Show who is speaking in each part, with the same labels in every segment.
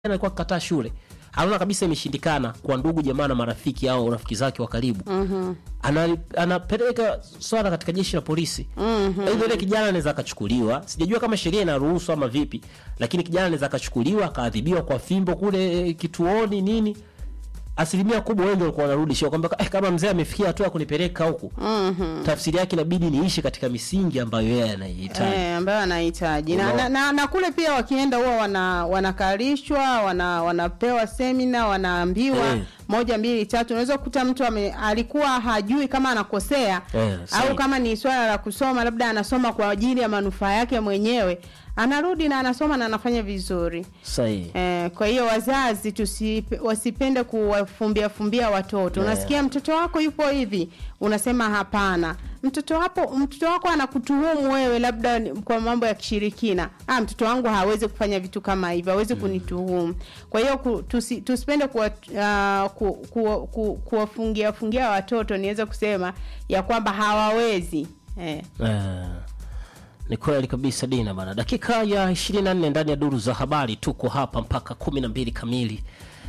Speaker 1: alikuwa akikataa shule anaona kabisa imeshindikana kwa ndugu jamaa na marafiki au rafiki zake wa karibu mm-hmm. Ana, anapeleka swala katika jeshi la polisi mm-hmm. Aidha yule kijana anaweza akachukuliwa, sijajua kama sheria inaruhusu ama vipi, lakini kijana anaweza akachukuliwa akaadhibiwa kwa fimbo kule eh, kituoni nini. Asilimia kubwa wengi walikuwa wanarudi shule kwamba eh, kama mzee amefikia hatua ya kunipeleka huku mm-hmm. Tafsiri yake inabidi niishi katika misingi ambayo yeye anaihitaji
Speaker 2: Eh, ambayo anahitaji na, na, na, na kule pia wakienda huwa wana, wanakalishwa wana, wanapewa semina wanaambiwa
Speaker 1: Eh.
Speaker 2: moja mbili tatu. Unaweza kukuta mtu ame, alikuwa hajui kama anakosea
Speaker 1: Eh, sahi.
Speaker 2: au kama ni swala la kusoma, labda anasoma kwa ajili ya manufaa yake mwenyewe, anarudi na anasoma na anafanya vizuri.
Speaker 1: sahihi.
Speaker 2: Eh, kwa hiyo wazazi tusi, wasipende kuwafumbia fumbia watoto. Unasikia mtoto wako yupo hivi, unasema hapana. Mtoto wako mtoto wako anakutuhumu wewe labda ni- kwa mambo ya kishirikina. Ah, mtoto wangu hawezi kufanya vitu kama hivyo, hawezi kunituhumu. Kwa hiyo ku, tusi, tusipende kuwa, uh, ku, ku, ku, kuwafungia fungia watoto, niweze kusema ya kwamba hawawezi eh.
Speaker 1: Eh, ni kweli kabisa Dina bana. Dakika ya 24 ndani ya duru za habari, tuko hapa mpaka 12 kamili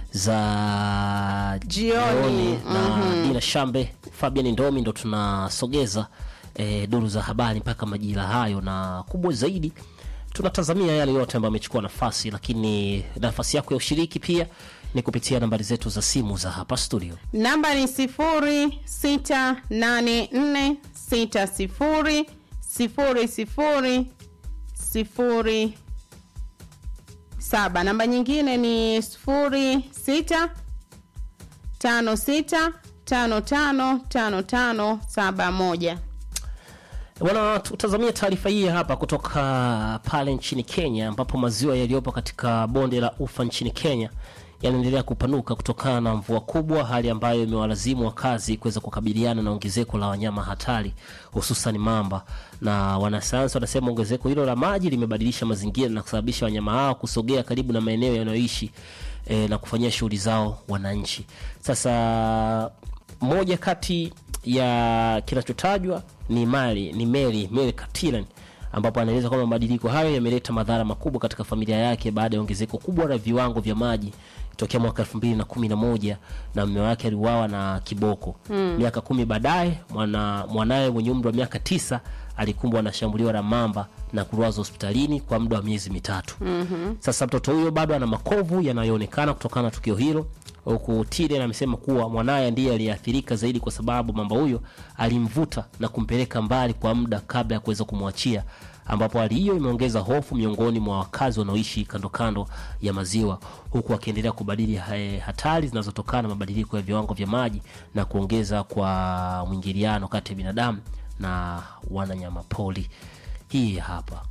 Speaker 1: za
Speaker 2: Jioni,
Speaker 1: na Dina Shambe, Fabian Ndomi ndo tunasogeza eh, duru za habari mpaka majira hayo, na kubwa zaidi tunatazamia yale yote ambayo amechukua nafasi, lakini nafasi yako ya ushiriki pia ni kupitia nambari zetu za simu za hapa studio.
Speaker 2: Namba ni sifuri sita nane nne sita sifuri sifuri sifuri sifuri saba. Namba nyingine ni sifuri sita tano sita tano tano tano tano saba moja.
Speaker 1: Bwana, tutazamia taarifa hii hapa kutoka pale nchini Kenya, ambapo maziwa yaliyopo katika bonde la Ufa nchini Kenya yanaendelea kupanuka kutokana na mvua kubwa, hali ambayo imewalazimu wakazi kuweza kukabiliana na ongezeko la wanyama hatari, hususan mamba. Na wanasayansi wanasema ongezeko hilo la maji limebadilisha mazingira na kusababisha wanyama hao kusogea karibu na maeneo yanayoishi e, na kufanyia shughuli zao wananchi. Sasa moja kati ya kinachotajwa ni mali ni Mary Mary Katilan ambapo anaeleza kwamba mabadiliko hayo yameleta madhara makubwa katika familia yake baada ya ongezeko kubwa la viwango vya maji tokea mwaka elfu mbili na kumi na moja na mume wake aliuawa na kiboko. Miaka kumi baadaye mwana, mwanaye mwenye umri wa miaka tisa alikumbwa na shambulio la mamba na kulazwa hospitalini kwa muda wa miezi mitatu. Sasa mtoto huyo bado ana makovu yanayoonekana kutokana na tukio hilo huku Tiden amesema kuwa mwanaye ndiye aliyeathirika zaidi kwa sababu mamba huyo alimvuta na kumpeleka mbali kwa muda kabla ya kuweza kumwachia, ambapo hali hiyo imeongeza hofu miongoni mwa wakazi wanaoishi kando kando ya maziwa, huku wakiendelea kubadili ha- hatari zinazotokana na mabadiliko ya viwango vya maji na kuongeza kwa mwingiliano kati ya binadamu na wananyama pori. Hii hapa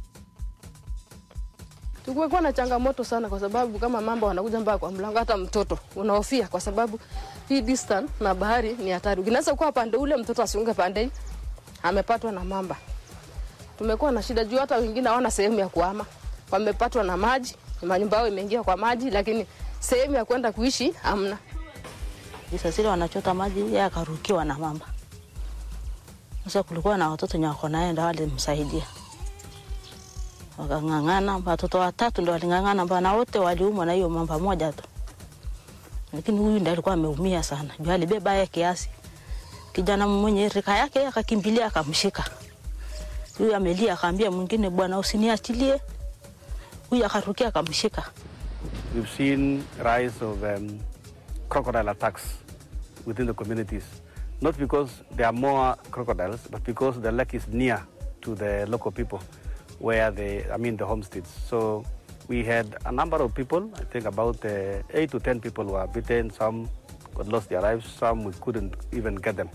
Speaker 3: Tumekuwa na changamoto sana kwa sababu kama mambo wanakuja mpaka kwa mlango, hata mtoto unahofia kwa sababu hii distance na bahari ni hatari. Unaweza kuwa pande ule, mtoto asiunge pande hii, amepatwa na mamba. Tumekuwa na shida juu hata wengine hawana sehemu ya kuhama, wamepatwa na maji, manyumba yao imeingia kwa maji, lakini sehemu ya kwenda kuishi hamna.
Speaker 4: Sasa zile wanachota maji, yeye akarukiwa na mamba. Sasa kulikuwa na watoto wenye wako naye, ndo walimsaidia wakang'ang'ana. Watoto watatu ndo waling'ang'ana, mbana wote waliumwa na hiyo mamba moja tu, lakini huyu ndo alikuwa ameumia sana juu alibeba yeye kiasi. Kijana mwenye rika yake yeye akakimbilia akamshika huyu, amelia akaambia mwingine, bwana usiniachilie. Huyu akarukia akamshika.
Speaker 5: We've seen rise of um, crocodile attacks within the communities, not because there are more crocodiles, but because the lake is near to the local people, where they, I mean, the homesteads. So we had a number of people. I think about uh, eight to ten people were bitten. Some got lost their lives. Some we couldn't even get them.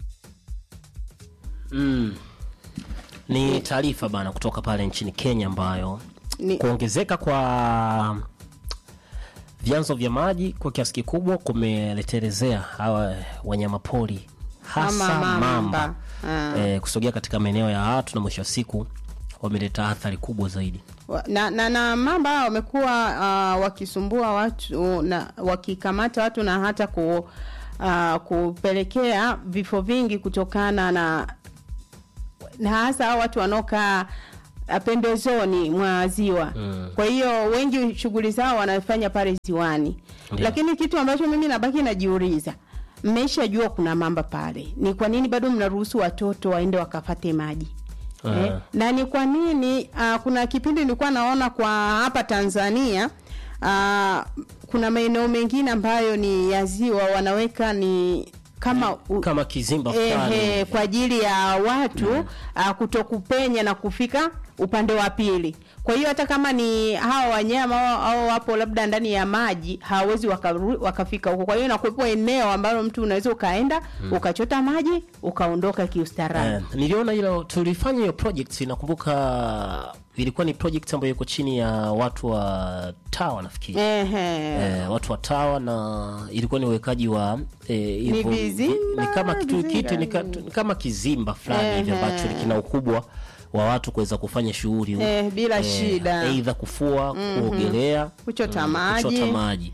Speaker 1: mm. Ni taarifa bana kutoka pale nchini Kenya ambayo
Speaker 2: Ni-
Speaker 1: kuongezeka kwa vyanzo vya maji kwa kiasi kikubwa kumeletelezea hawa wanyamapori hasa
Speaker 2: Kama
Speaker 1: mamba,
Speaker 2: mamba. Ah.
Speaker 1: eh, kusogea katika maeneo ya watu na mwisho wa siku wameleta athari kubwa zaidi.
Speaker 2: Wa- na, na, na mamba hao wamekuwa uh, wakisumbua watu na wakikamata watu na hata ku, uh, kupelekea vifo vingi kutokana na na hasa hao watu wanaokaa ah, pembezoni mwa ziwa mm. kwa hiyo wengi shughuli zao wanafanya pale ziwani
Speaker 1: Ndio.
Speaker 2: lakini kitu ambacho mimi nabaki najiuliza mmeshajua kuna mamba pale ni kwa nini bado mnaruhusu watoto waende wakafate maji
Speaker 1: Ah.
Speaker 2: eh, na ni kwa nini uh, kuna kipindi nilikuwa naona kwa hapa Tanzania uh, kuna maeneo mengine ambayo ni ya ziwa wanaweka ni kama u,
Speaker 1: kama kizimba fulani
Speaker 2: ehe, kwa ajili ya watu mm. kutokupenya na kufika upande wa pili. Kwa hiyo hata kama ni hawa wanyama au- au wapo labda ndani ya maji hawawezi wakaru- wakafika huko. Kwa hiyo inakuwepo eneo ambalo mtu unaweza ukaenda ukachota maji ukaondoka kiustaarabu.
Speaker 1: Eh, niliona hilo tulifanya hiyo project nakumbuka ilikuwa ni project ambayo iko chini ya watu wa tawa nafikiri
Speaker 2: Ehe.
Speaker 1: eh, watu wa tawa na ilikuwa ni uwekaji wa eh, hivyo-
Speaker 2: vizimba,
Speaker 1: ni kama kitu
Speaker 2: vizinga
Speaker 1: kitu ni, ka,
Speaker 2: hivi.
Speaker 1: ni kama kizimba fulani hivi
Speaker 2: Ehe.
Speaker 1: ambacho kina ukubwa wa watu kuweza kufanya shughuli
Speaker 2: Eh, bila shida.
Speaker 1: aidha kufua kuogelea
Speaker 2: Kuchota
Speaker 1: mm,
Speaker 2: maji.
Speaker 1: kuchota maji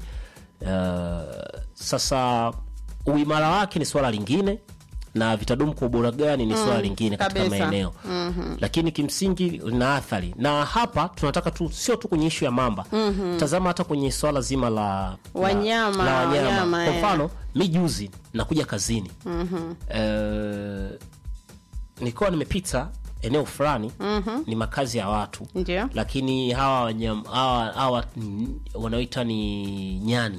Speaker 1: uh, sasa uimara wake ni swala lingine na vitadumu kwa ubora gani ni swala lingine katika
Speaker 2: kabisa.
Speaker 1: maeneo lakini kimsingi lina athari na hapa tunataka tu sio tu kwenye ishu ya mamba tazama hata kwenye swala zima la
Speaker 2: Wanyama,
Speaker 1: la, la wanyama.
Speaker 2: wanyama,
Speaker 1: kwa
Speaker 2: eh.
Speaker 1: mfano mi juzi nakuja kazini Eh, nilikuwa nimepita eneo fulani ni makazi ya watu
Speaker 2: Ndio.
Speaker 1: lakini hawa wanyama hawa, hawa mm, wanaoita ni nyani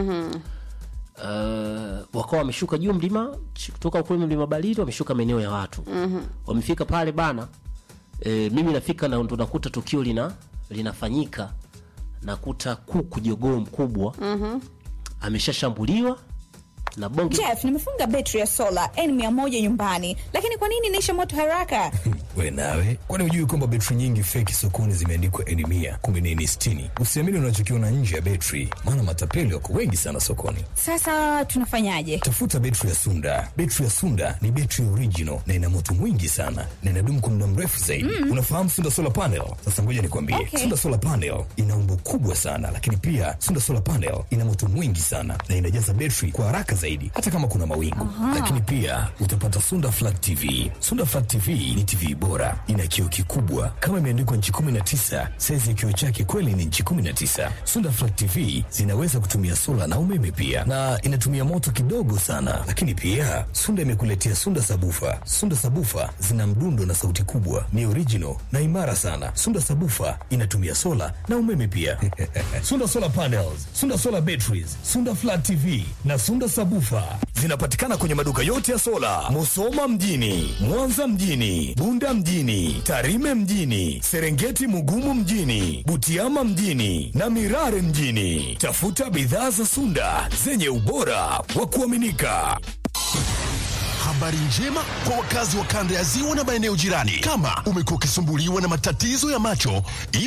Speaker 1: Uh, wakawa wameshuka juu mlima ch- kutoka kule mlima Barili wameshuka maeneo ya watu wamefika pale bana e, mimi nafika na ndo nakuta tukio lina linafanyika nakuta kuku jogoo mkubwa ameshashambuliwa na bonge
Speaker 6: Jeff, nimefunga betri ya sola N100 nyumbani, lakini kwa nini inaisha moto haraka?
Speaker 7: we nawe kwani hujui kwamba betri nyingi feki sokoni zimeandikwa eni mia kumbe ni eni sitini usiamini unachokiona nje ya betri maana matapeli wako wengi sana sokoni
Speaker 6: Sasa tunafanyaje?
Speaker 7: tafuta betri ya sunda betri ya sunda ni betri original na ina moto mwingi sana na inadumu kwa muda mrefu zaidi unafahamu sunda solar panel sasa ngoja nikwambie
Speaker 6: Okay.
Speaker 7: sunda solar panel ina umbo kubwa sana lakini pia sunda solar panel ina moto mwingi sana na inajaza betri kwa haraka zaidi hata kama kuna mawingu lakini pia utapata sunda flat tv sunda flat tv ni tv bora ina kioo kikubwa kama imeandikwa nchi 19 saizi ya kioo chake kweli ni nchi 19 sunda flat tv zinaweza kutumia sola na umeme pia na inatumia moto kidogo sana lakini pia sunda imekuletea sunda sabufa sunda sabufa zina mdundo na sauti kubwa ni original na imara sana sunda sabufa inatumia sola na umeme pia sunda solar panels sunda solar batteries sunda flat tv na sunda sabufa zinapatikana kwenye maduka yote ya sola musoma mjini mwanza mjini bunda mjini tarime mjini serengeti mugumu mjini butiama mjini na mirare mjini tafuta bidhaa za sunda zenye ubora wa kuaminika
Speaker 8: Habari njema kwa wakazi wa kanda ya ziwa na maeneo jirani. Kama umekuwa ukisumbuliwa na matatizo ya macho,